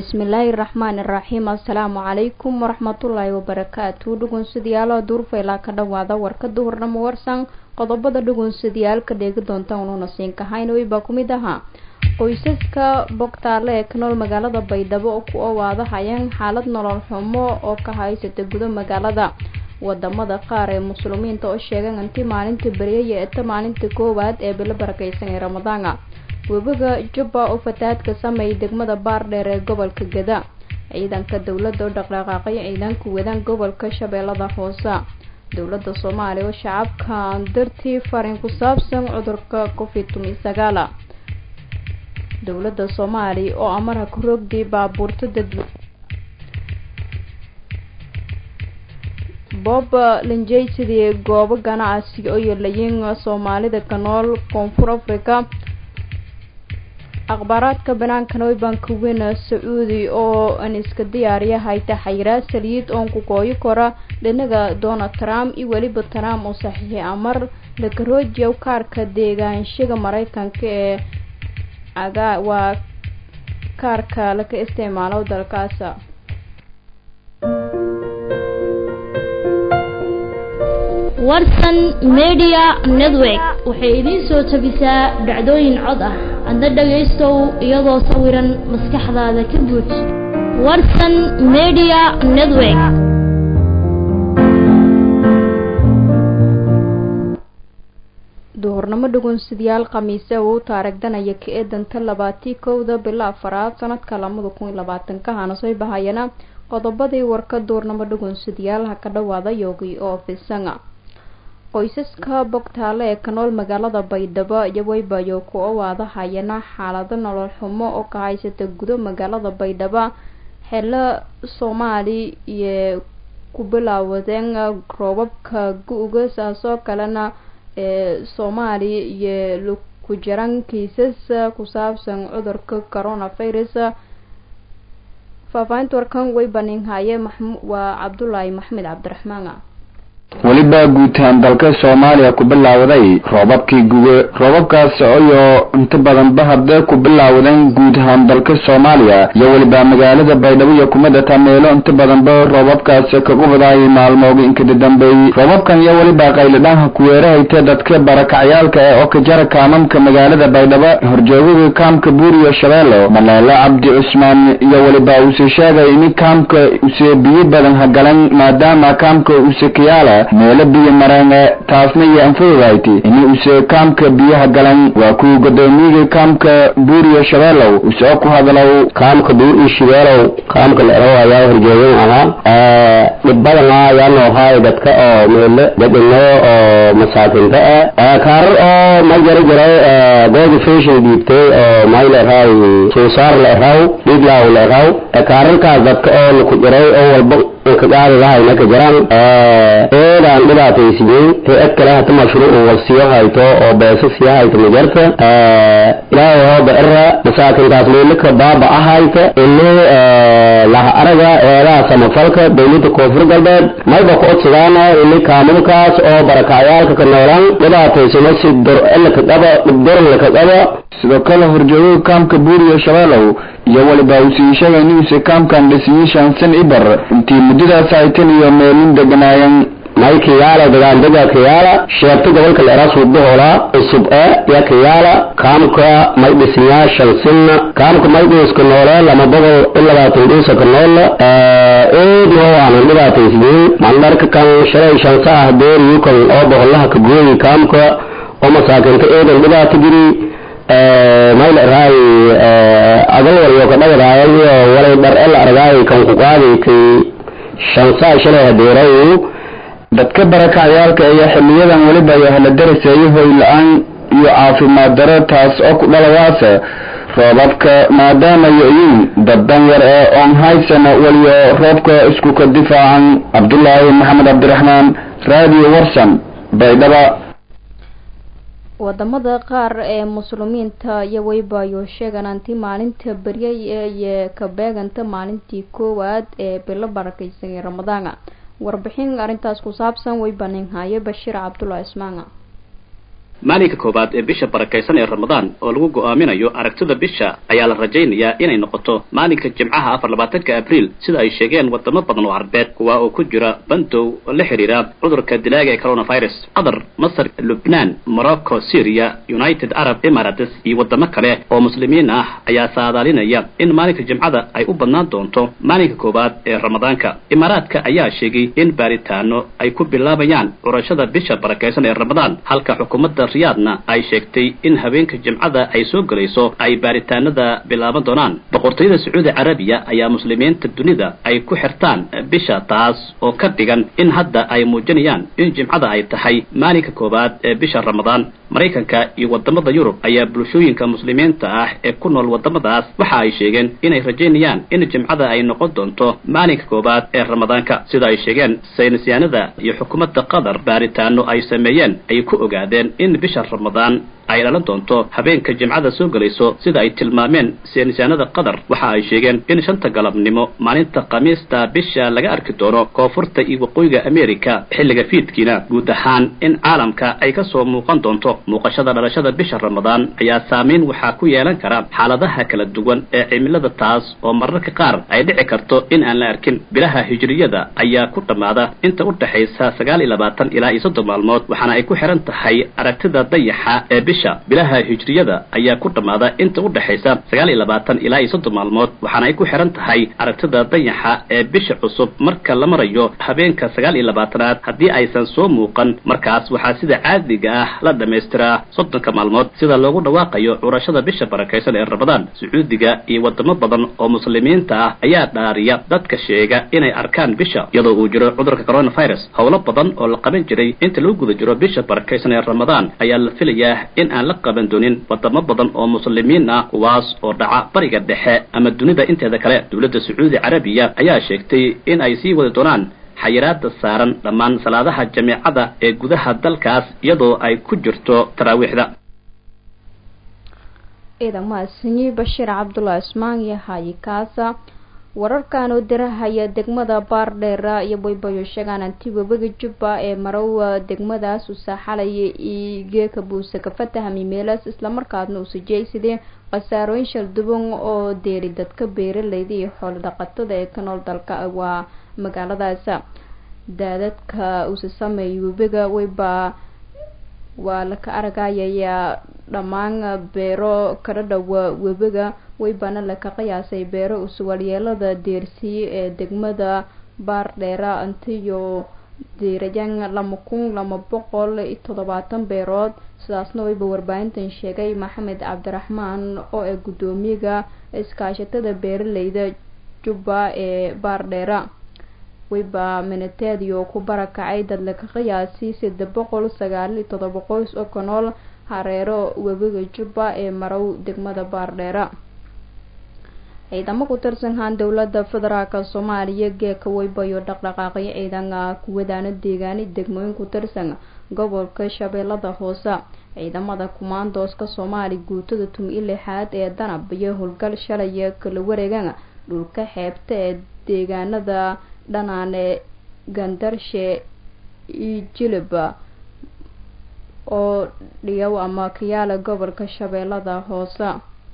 bismillaahi raxmaani raxiim assalaamu calaykum waraxmatullaahi wabarakaatu dhugunsidayaalo duurfaylaa ka dhawaada warkada hornamo warsan qodobada dhugunsadayaal ka dheegi doonta unuuna siinkahayn baa ku mid ahaa qoysaska bogtaale ee ka nool magaalada baydhabo oo ku owaadahayeen xaalad nolol xumo oo ka haysata gudo magaalada wadamada qaar ee muslimiinta oo sheegeen intii maalinta beryaya eta maalinta koowaad ee bilo barakeysan ee ramadaana webiga jubba oo fatahaadka sameeyay degmada baardheer ee gobolka gada ciidanka dowladda oo dhaqdhaqaaqay ciidanka wadaan gobolka shabeellada hoose dowladda soomaaliya oo shacabka dartii farin ku saabsan cudurka covid sagaala dowladda soomaaliya oo amaraha ku rogday baabuurta dad bob linjey sidii goobo ganacsi oo yeelayiin soomaalida ka nool koonfur africa akhbaaraadka banaankana way baan ka weyna sacuudi oo an iska diyaariya hayta xayiraad saliid oon ku gooyi kora dhinaga donald trump iyo weliba trump oo saxiixay amar lakaroojiya kaarka deegaanshaga mareykanka ee aga waa kaarka laka isticmaalo dalkaas warsan media network waxay idiin soo tabisaa dhacdooyin cod ah adna dhagaystow iyadoo sawiran maskaxdaada ka buuj warsan media network duhurnimo dhugunsidayaal khamiise uu taarigdanaya ka eedanta labaatii kowda bilo afaraad sanadka lamada kun iyo labaatanka hana soo bahayana qodobadii warka duurnimo dhugunsidayaal ha ka dhawaada yogi oo fisanga qoysaska bogtaale ee ka nool magaalada baydhabo iyo weybayo ku owaadahayana xaalado nolol xumo oo ka haysata gudo magaalada baydhabo xelo soomaali iyo ku bilaawadeen roobabka gu-ga saasoo kalena ee soomaaliya iyo ku jiran kiisas ku saabsan cudurka coronavirus faahfaahinta warkan way baninhaye waa cabdulaahi maxmed cabdiraxmaan weliba guud ahaan dalka soomaaliya ku bilaawaday roobabkii guge roobabkaas ayoo inta badanba hadda ku bilaawadeen guud ahaan dalka soomaaliya iyo weliba magaalada baydhabo iyo kumadata meelo inta badanba roobabkaas kagu wadaayay maalmooga inkada dambeeyey roobabkan iyo weliba qaylidhaanha kuweerahayta dadka barakacyaalka ee oo ka jara kaamamka magaalada baydhabo horjoogaga kaamka buuriyo shabeello maleelo cabdi cusmaan iyo weliba uuse sheegay in kaamka use biyo badan hagalan maadaama kaamka use kayaala meelo biyo mareene taasna iyo anfududahayt ini use kaamka biyaha galan waa kuwa godoomiyiga kaamka buuriyo shabeelow use ku hadlow kaamka buuriyo shabeelow kaamka leerow ayaa horjeegan ahaa dhib badana ayaa noohaay dadka oo meelo dadino oo masaakinta ah kaarar oo ma jara jiray gooda fashion dhiibtay oo may leerahay suusaar leeraw dhiiglaw leeraw kaararkaas dadka oo laku jiray oo walba kagaadi lahayna ka jiraan eedaan dhibaataysiiyey hay-ad kale hata mashruuc wasiyo hayto oo beeso siya hayto majarta ilaahay hooba era masaakintaas meelika baaba ahayta ini laha araga eedaha samafalka dowlada koonfur galbeed mayba ku odsadaan ini kaamulkaas oo barakacyaalka ka noolaan dhibaataysano si dorlaka qaba dhibdorlaka qaba sidoo kale horjoogaga kaamka buuriyo shabeelow iyo weliba usii sheegay inuuse kaamkan dhisiyo shansan ibar intii muddadaas haytan iyo meelin deganaayeen may kiyaala dagaandega kiyaala sheebta gobolka leera suubahola cusub e ya kiyaala kaamka may dhisiyaa shansinna kaamka may dhiiska noole lama boqol i labaatan dhiisa ka noola eedi oo aanan dhibaataysiyey mandharka kan shalay shansa ah beeriyukan oo boqolaha ka gooyi kaamka oo masaakinta eedan dhibaata giri mayl raay agal waryo ka dhagadaaya iyo walay dhar el argaay kan ku qaaday kay shansaa shalay hadeeray dadka barakacyaalka ayaa xiliyadan weliba yahla daraseeyo hoy la-aan iyo caafimaad daro taas oo ku dhalawaasa roobabka maadaama yo-yiin dad danyar ee oon haysana weliyo roobka isku ka difaacan cabdulaahi maxamed cabdiraxmaan radio warsan baydhaba wadamada qaar ee muslimiinta iyo weybayo sheegan anti maalinta beryay iyo ka beeganta maalintii koowaad ee bilo barakeysan ee ramadaana warbixin arrintaas ku saabsan way baninhaye bashiir cabdulla ismaanga maalinka koowaad ee bisha barakaysan ee ramadaan oo lagu go'aaminayo aragtida bisha ayaa la rajaynayaa inay noqoto maalinka jimcaha afar labaatanka abriil sida ay sheegeen wadamo badan oo carbeed kuwa oo ku jira bandow oo la xiriira cudurka dilaaga ee coronavirus qatar masar lubnaan morocco syria united arab emirates iyo wadamo kale oo muslimiin ah ayaa saadaalinaya in maalinka jimcada ay u badnaan doonto maalinka koowaad ee ramadaanka imaaraadka ayaa sheegay in baaritaano ay ku bilaabayaan curashada bisha barakaysan ee ramadaan halka xukuumadda riyaadna ay sheegtay in habeenka jimcada ay soo gelayso ay baaritaanada bilaaban doonaan boqortooyada sacuudi carabiya ayaa muslimiinta dunida ay ku xirtaan bisha taas oo ka dhigan in hadda ay muujinayaan in jimcada ay tahay maalinka koowaad ee bisha ramadaan maraykanka iyo wadamada yurub ayaa bulshooyinka muslimiinta ah ee ku nool wadamadaas waxa ay sheegeen inay rajaynayaan in jimcada ay noqon doonto maalinka koowaad ee ramadaanka sida ay sheegeen saynisyaanada iyo xukuumadda qatar baaritaano ay sameeyeen ay ku ogaadeen in bisha ramadaan ay dhalan doonto habeenka jimcada soo gelayso sida ay tilmaameen saynisyaanada qatar waxa ay sheegeen in shanta galabnimo maalinta khamiista bisha laga arki doono koonfurta iyo waqooyiga america xilliga fiidkiina guud ahaan in caalamka ay ka soo muuqan doonto muuqashada dhalashada bisha ramadaan ayaa saameyn waxaa ku yeelan kara xaaladaha kala duwan ee cimilada taas oo mararka qaar ay dhici karto in aan la arkin bilaha hijriyada ayaa ku dhammaada inta u dhexaysa sagaal iyo labaatan ilaa iyo soddon maalmood waxaana ay ku xihan tahay aragtida dayaxa ee bisha bilaha hijriyada ayaa ku dhammaada inta u dhexaysa sagaal iyo labaatan ilaa iyo soddon maalmood waxaana ay ku xihan tahay aragtida dayaxa ee bisha cusub marka la marayo habeenka sagaal iyo labaatanaad haddii aysan soo muuqan markaas waxaa sida caadiga ah la dhamaystiraa soddonka maalmood sida loogu dhawaaqayo curashada bisha barakaysan ee ramadaan sacuudiga iyo wadamo badan oo muslimiinta ah ayaa dhaariya dadka sheega inay arkaan bisha iyadoo uu jiro cudurka coronavirus howlo badan oo la qaban jiray inta lagu guda jiro bisha barakaysan ee ramadaan ayaa la filayaa in aan la qaban doonin wadamo badan oo muslimiin ah kuwaas oo dhaca bariga dhexe ama dunida inteeda kale dowladda sacuudi carabiya ayaa sheegtay in ay sii wadi doonaan xayiraada saaran dhammaan salaadaha jameecada ee gudaha dalkaas iyadoo ay ku jirto taraawiixda ciidan mahadsanyi bashiir cabdullahi ismaan iyo hayi kaasa wararkan oo dirahaya degmada baardheera iyo baybayo sheegaan anti webiga jubba ee marowa degmadaas uu saaxalaya igeeka buuse ka fatahami meelaas islamarkaasna uu sijaysidee khasaarooyin shalduban oo deeri dadka beeralayda iyo xoolo dhaqatada ee ka nool dalka waa magaaladaas daadadka uuse sameeyay webiga wayba waa laka aragayayaa dhammaan beero kala dhowa webiga waybana laka qiyaasay beero usuwalyeelada deersiye ee degmada baardheera intiyo diirayan lama kun lama boqol iyo toddobaatan beerood sidaasna wayba warbaahintan sheegay maxamed cabdiraxmaan oo ee guddoomiyaga iskaashatada beeralayda jubba ee baardheera wayba minateediyo ku barakacay dad laka qiyaasay saddex boqol sagaal iyo toddoba qoys oo ka nool hareero webiga jubba ee marow degmada baardheera ciidamo ku tirsanhaan dowlada federaalka soomaaliya geeka waybayo dhaqdhaqaaqyo ciidana kuwadaana deegaani degmooyin ku tirsan gobolka shabeellada hoose ciidamada kumaandooska soomaali guutada tumi i lixaad ee danab iyo howlgal shalaya kala wareegan dhulka xeebta ee deegaanada dhanaane gandarshe iyo jilib oo dhiyow ama kayaala gobolka shabeellada hoose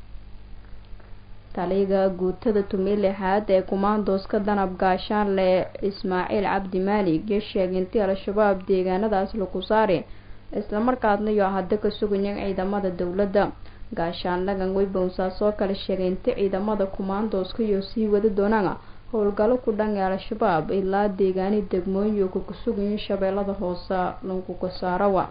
taliga guutada tumi lixaad ee kumaandooska danab gaashaanle ismaaciil cabdi maalig iyo sheegay intii al-shabaab deegaanadaas lagu saari islamarkaasna iyo hadda ka sugayeen ciidamada dowladda gaashaanlagan weybowsaas oo kale sheegay inti ciidamada kumaandooska iyo sii wadi doonaan howlgallo ku dhan ee al-shabaab ilaa deegaani degmooyin iyo kuku sugayin shabeellada hoose laguka saarawa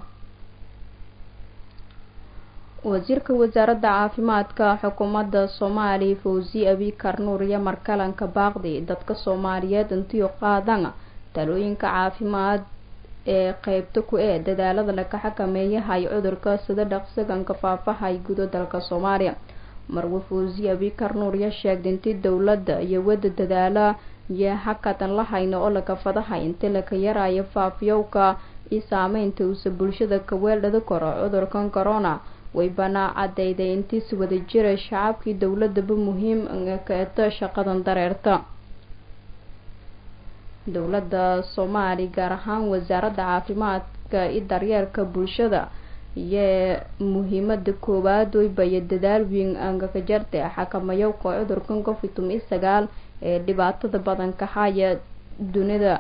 wasiirka wasaaradda caafimaadka xukuumadda soomaaliya fawzi abikar nuur iyo markalanka baaqdi dadka soomaaliyeed intiyo qaadan talooyinka caafimaad ee qeybta ku ee dadaalada laga xakameeyahay cudurka sida dhaqsaganka faafahay gudo dalka soomaaliya marwe fawzi abikar nuur iyo sheegday intii dowladda iyo wada dadaala iyo hakatan la hayno oo laga fadahay intii laka yaraayo faafyowka iyo saameynta uuse bulshada kaweeldhada koro cudurkan corona waybana cadeyday intiisi wada jira shacabkii dowladaba muhiim kaeto shaqadan dareerta dowladda soomaali gaar ahaan wasaaradda caafimaadka iyo daryeelka bulshada iyo muhiimada koowaad weybayo dadaal weyn angaka jarte xakamayowka cudurkan covid tumi sagaal ee dhibaatada badan ka haya dunida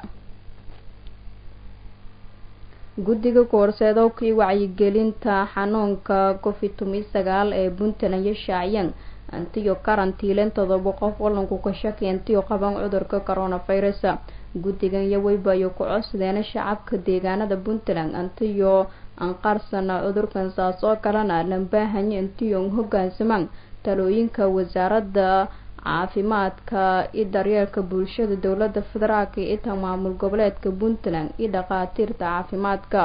guddiga koorseedowkii wacyigelinta xanuunka covid tumi sagaal ee puntland iyo shaacyan antiyo karantiilen todoba qof walanku ka shaki antiyo qaban cudurka coronavirus guddigan iyo weybayo ku codsadeena shacabka deegaanada puntland antiyo anqaarsana cudurkan saas oo kalena lambaahanyo intiyo hogaansamaan talooyinka wasaaradda caafimaadka iyo daryeelka bulshada dowlada federaalk iyo itan maamul goboleedka puntland iyo dhakhaatiirta caafimaadka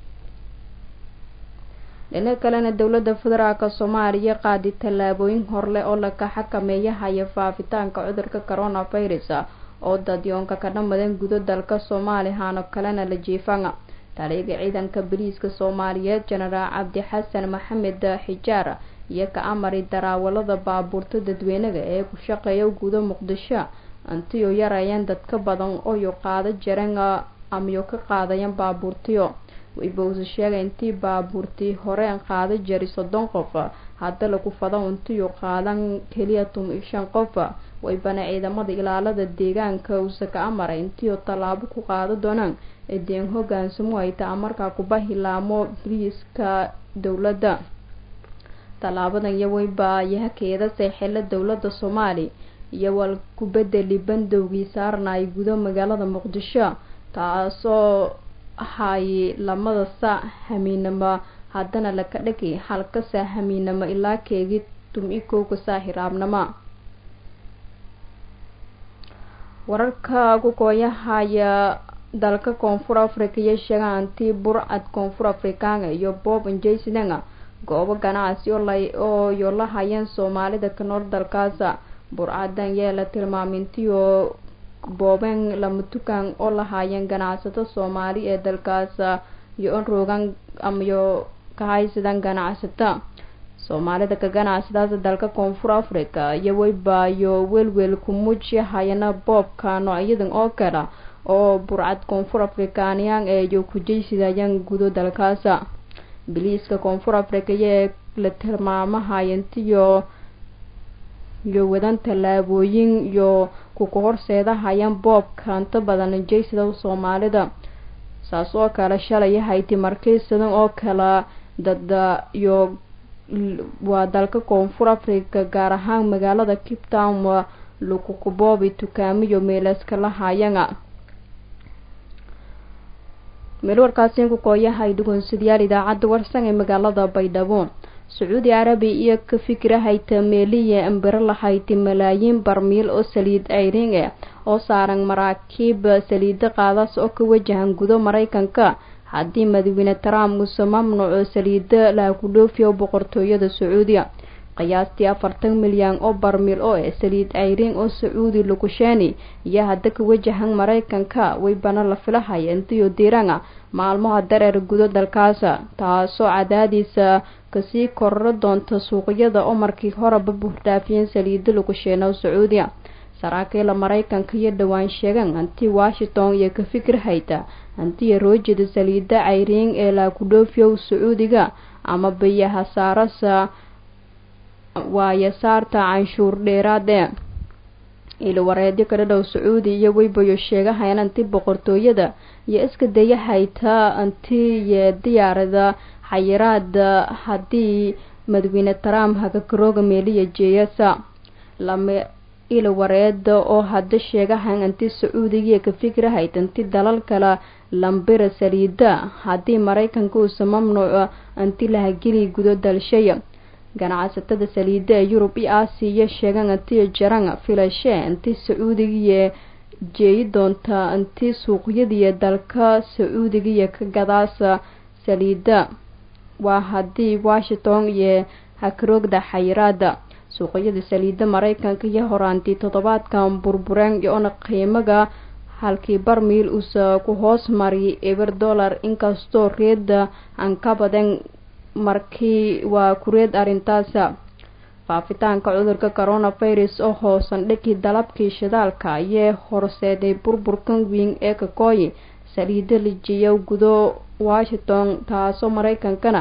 dhinaca kalena dowlada federaalk soomaaliya qaadi tallaabooyin horleh oo laka xakameeyahaya faafitaanka cudurka coronavirus oo dadyoonka ka dhamadan gudo dalka soomaaliya haano kalena la jiifana taliyaga ciidanka boliiska soomaaliyeed jenaraal cabdi xasan maxamed xijaar iyo ka amari daraawalada baabuurta dadweynaga ee ku shaqeeya gudo muqdisho antiyo yarayeen dadka badan oyo qaado jareen amayo ka qaadayan baabuurtiyo waybause sheegay intii baabuurtii horeen qaado jari soddon qof hadda lagu fado intiyo qaadan keliya tumi shan qof waybana ciidamada ilaalada deegaanka uuse ka amaray intiyo tallaabo ku qaado doonaan edeen hogaansamo ay taa markaa kuba hilaamo boliiska dowladda tallaabadan iyo weybayahakeeda seexela dowlada soomaali iyo wal ku bedeli bandowgii saarnay gudo magaalada muqdisho taasoo hay lamada saac hamiinamo haddana laka dhagi halka saa hamiinamo ilaa keegi tum-i kowka saa hiraabnama wararka ku kooyahaya dalka koonfur africa iyo sheegaan antii burcad koonfur afrikaanga iyo bob njaysidanga goobo ganacsi oo yo la hayeen soomaalida ka nool dalkaasa burcadan yee la tilmaamintiyo boobeen lama tukaan oo la haayeen ganacsato soomaali ee dalkaasa iyo on roogan amayo ka haysadaan ganacsata soomaalida ka ganacsadaas dalka koonfur africa iyo weybaayo welwel ku muuji hayana boobka noocyadan oo kale oo burcad koonfur afrikaaniyaan ee yo kujaysidayaan gudo dalkaasa biliiska koonfur africa iyo la tilmaamahayantiyo iyo wadan tallaabooyin iyo kuka horseedahayaan boobka inta badan jaysada soomaalida saas oo kale shalay hayti markaysadan oo kale dada iyo waa dalka koonfur africa gaar ahaan magaalada cape town lakukuboobi tukaamiyo meelaska la hayana meel warkaasiin ku kooyahay dhugunsidayaal idaacadda warsan ee magaalada baydhabo sacuudi carabi iyo ka fikirahayta meeliya ambiro lahayti malaayiin barmiil oo saliid ayring eh oo saaran maraakiib saliida qaadaas oo ka wajahan gudo maraykanka haddii madaxweyne trump muuse mamnuuco saliida lahaku dhoofiyo boqortooyada sacuudiya qiyaastii afartan milyan oo barmiil oo eh saliid ayring oo sacuudi lukusheeni iyo hadda ka wajahan maraykanka weybana la filahaya intiyo diiranga maalmaha dareer gudo dalkaasa taasoo cadaadiisa kasii kororo doonta suuqyada oo markii horeba buurdhaafiyeen saliida lukusheena sacuudiya saraakiila maraykanka iyo dhowaan sheegan anti washington iyo ka fikir hayta antiya roojida saliida cayriin ee laakudhoofiyow sacuudiga ama biyaha saarasa waayo saarta canshuur dheeraade ilwareedyo kala dhow sacuudi iyo weybayo sheegahayan anti boqortooyada iyo iska daya hayta antiyo diyaarada xayiraada haddii madaxweyne trump hagakarooga meeliya jeeyasa lama ilwareeda oo hadda sheegahan anti sacuudigiiyo ka fikirahayt anti dalal kale lambira saliida haddii maraykanka uusa mamnuuco anti lahageli gudo dalshaya ganacsatada saliida ee yurub iyo aasiya sheegan antiyo jaran filashe anti sacuudigiiyo jeeyi doonta anti suuqyadiiyo dalka sacuudigiiyo ka gadaasa saliida waa haddii washington iyo hakaroogda xayiraada suuqyada saliida maraykanka iyo horaantii toddobaadkan burbureen iyoona qiimaga halkii barmiil uusa ku hoos mariyay eber dollar inkastoo reeda aan ka badan markii waa kureed arrintaasa faafitaanka cudurka coronavirus oo hoosan dhigii dalabkii shidaalka ayee horseeday burburkan weyn ee kakooyi saliida lijiyo gudo washington taasoo maraykankana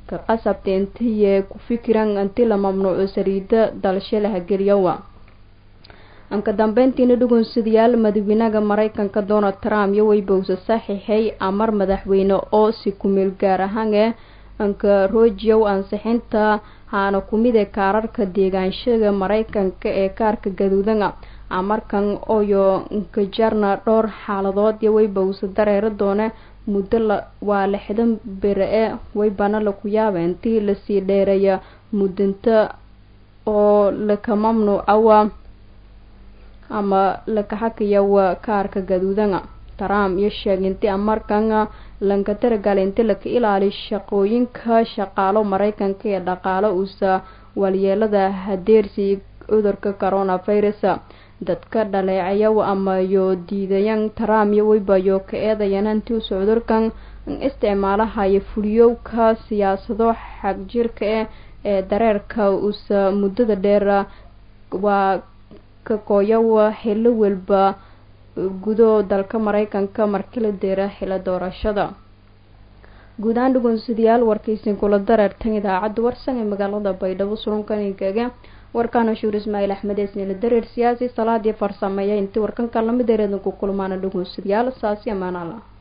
ka qasabta intiye ku fikiran inti la mamnuuco saliida dalshe la hageliyowa anka dambeyntiina dhugunsidayaal madaxweynaha mareykanka donald trump iyo weybowse saxiixay amar madaxweyne oo si kumeel gaar ahaan ee anka rojiyow ansixinta haana kumid ee kaararka deegaanshaga mareykanka ee kaarka gaduudana amarkan oyo nkajarna dhowr xaaladood iyo weybowse dareero doone muddo la waa lixdan bere e weybana laku yaaba intii lasii dheereeya muddinta oo laka mamnuucawa ama laka xakayawa kaarka gaduudana trump iyo sheegay intii amarkan lanka taragal inti laka ilaaliy shaqooyinka shaqaalo mareykanka ee dhaqaalo uusa walyeelada hadeersi cudurka coronavirus dadka dhaleecayow ama yo diidayan trump iyo weybayo ka eedayan intiusa cudurkan isticmaalahayo fuliyowka siyaasado xagjirka eh ee dareerka uusa muddada dheer waa ka kooyawa xillo walba gudo dalka mareykanka markii la deera xilo doorashada guud ahaan dhugunsidayaal warkaysin kula dareertan idaacadda warsan ee magaalada baydhabo surunkaninkaga warkaana shuur ismaaciil axmed eesnila dareer siyaasi salaadii farsameeya intii warkanka lamid ereedanku kulmaana dhugunsidayaal saasi amaanala